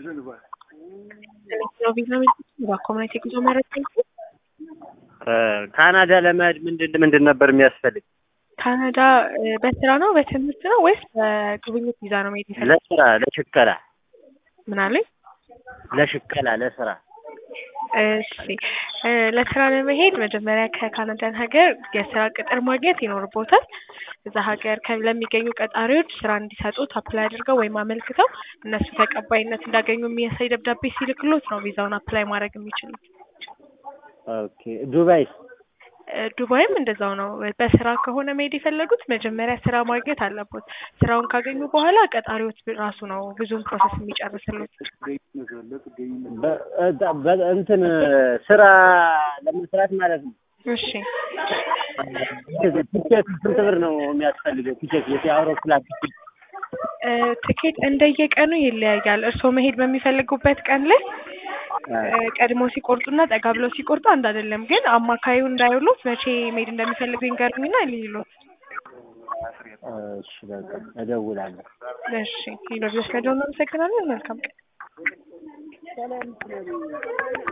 ኮሚኒቲ ጉዞ መረጥ ካናዳ ለመሄድ ምንድን ምንድን ነበር የሚያስፈልግ? ካናዳ በስራ ነው በትምህርት ነው ወይስ በጉብኝት ቪዛ ነው መሄድ ይፈልጋል? ለስራ ለሽከላ ምን አለኝ? ለሽከላ ለስራ እሺ ለስራ ለመሄድ መጀመሪያ ከካናዳን ሀገር የስራ ቅጥር ማግኘት ይኖርቦታል። እዛ ሀገር ከ- ለሚገኙ ቀጣሪዎች ስራ እንዲሰጡት አፕላይ አድርገው ወይም አመልክተው እነሱ ተቀባይነት እንዳገኙ የሚያሳይ ደብዳቤ ሲልክሎት ነው ቪዛውን አፕላይ ማድረግ የሚችሉት። ኦኬ ዱባይስ? እ ዱባይም እንደዛው ነው። በስራ ከሆነ መሄድ የፈለጉት መጀመሪያ ስራ ማግኘት አለቦት። ስራውን ካገኙ በኋላ ቀጣሪዎች ራሱ ነው ብዙም ፕሮሰስ የሚጨርስሉት። በ- እ- በ- እንትን ስራ ለመስራት ማለት ነው። እሺ ቲኬት ስንት ብር ነው የሚያስፈልገው? ቲኬት የአውሮፕላን ቲኬት እ ትኬት እንደየቀኑ ይለያያል። እርስዎ መሄድ በሚፈልጉበት ቀን ላይ እ ቀድሞ ሲቆርጡና ጠጋ ብለው ሲቆርጡ አንድ አይደለም። ግን አማካዩ እንዳይውሉት መቼ መሄድ እንደሚፈልጉ ይንገሩኝና ልይሎት። እሺ በቃ እደውላለሁ። እሺ ሌሎች ስለደውል እናመሰግናለን። መልካም ቀን